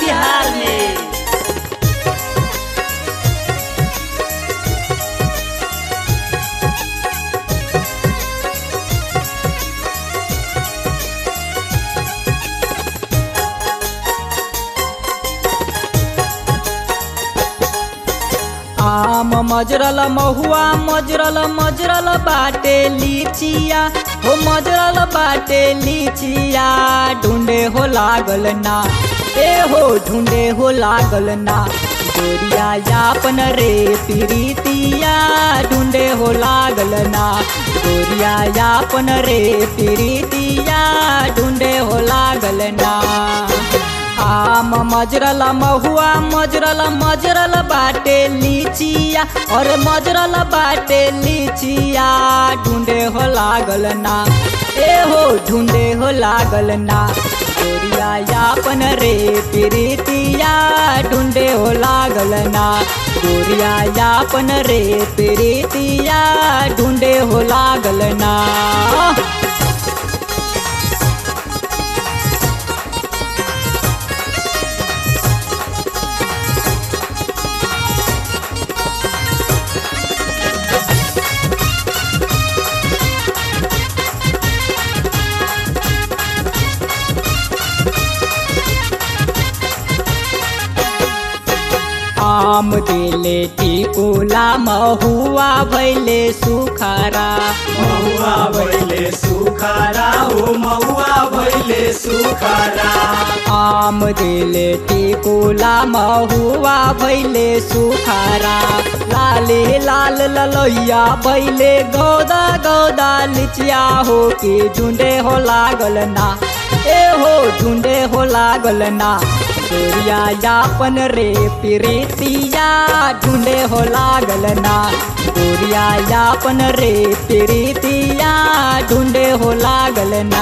बिहार में आम मजरल महुआ मजरल मजरल बाटे लीचिया हो मजरल बाटे लीचिया ढूंढे हो लागल ना ए हो ढूंढे हो लागल ना गोरिया यापन रे प्रीतिया ढूंढे हो लागल ना गोरिया यापन रे प्रीतिया ढूंढे हो लागल ना आम मजरल महुआ मजरल मजरल बाटे लीचिया और मजरल बाटे लीचिया ढूंढे हो लागल ना ए हो ढूंढे हो लागल ना गोरिया यापन रे प्रीतिया ढूंढे हो लागल ना गोरिया यापन रे प्रीतिया ढूंढे हो लागल ना आम दिले टिकुला महुआ भैले सुखारा महुआ भैले सुखारा हो महुआ भैले सुखारा आम दिले टिकुला महुआ भैले सुखारा लाले लाल ललैया भैले गौदा गौदा लिचिया हो के ढूंढे हो लागल ना ए हो ढूंढे हो लागल ना गोरिया यापन रे प्रीतिया ढूंढे हो लागल ना गोरिया यापन रे प्रीतिया ढूंढे हो लागल ना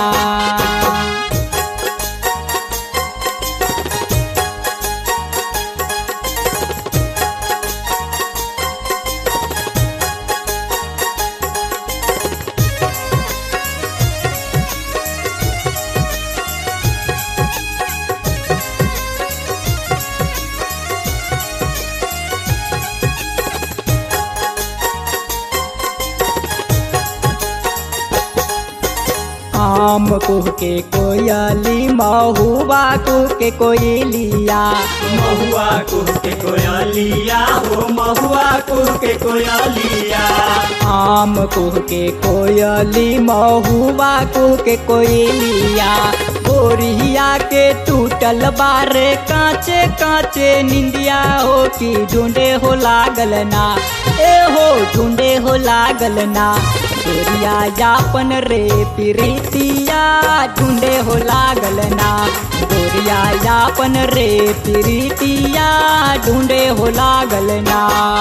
आम कुह के कोयली महुआ कुह के कोयलिया महुआ कुह के कोयलिया हो महुआ कुह के कोयलिया आम कुह के कोयली महुआ कुह के कोयलिया गोरिया के टूटल बारे कांचे कांचे निंदिया हो कि ढूंढे हो लागल ना ए हो ढूंढे हो लागल ना गोरिया यापन रे प्रीतिया ढूंढे हो लागल ना गोरिया यापन रे प्रीतिया ढूंढे हो लागल ना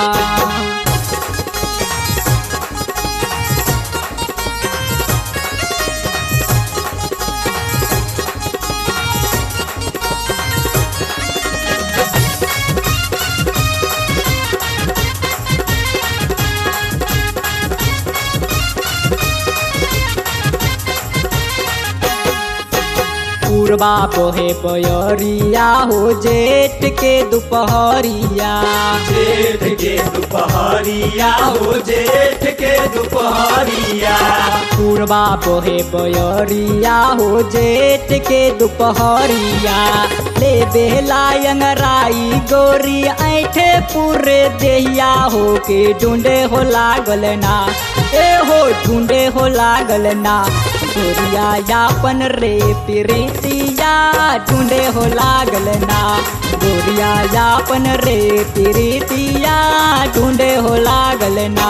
पूर्वा पोहे पयरिया हो जेठ के दोपहरिया जेठ के दोपहरिया हो जेठ के दोपहरिया पूर्वा पोहे पयरिया हो जेठ के दोपहरिया ले बेलायंगराई गोरी ऐठे पूरे देहिया हो के ढूंढे हो लागल ना ए हो ढूंढे हो लागल ना गोरिया यापन रे प्रीतिया ढूंढे हो लागल ना गोरिया यापन रे प्रीतिया ढूंढे हो लागल ना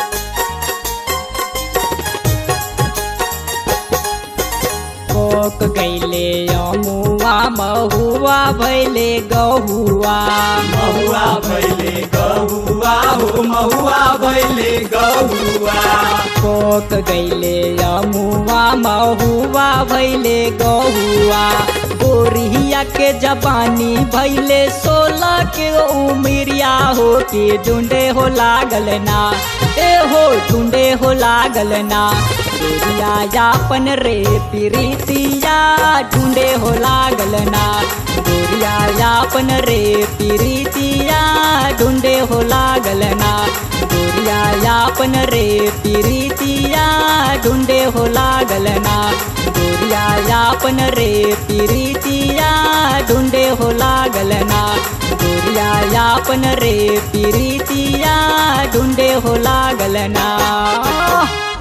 कोक गैले अमुआ महुआ भैले गहुआ महुआ भैले गहुआ हो महुआ भैले गहुआ पोक गैले अमुआ महुआ भैले गहुआ गोरिया के जबानी भैले सोलह के उमरिया हो के ढूंढे हो लागल ना ए हो ढूंढे हो लागल ना गोरिया यापन रे प्रीतिया ढूंढे हो लागल ना गोरिया यापन रे प्रीतिया ढूंढे हो लागल ना गोरिया यापन रे प्रीतिया ढूंढे हो लागल ना गोरिया यापन रे प्रीतिया ढूंढे हो लागल ना गोरिया यापन रे प्रीतिया ढूंढे हो लागल ना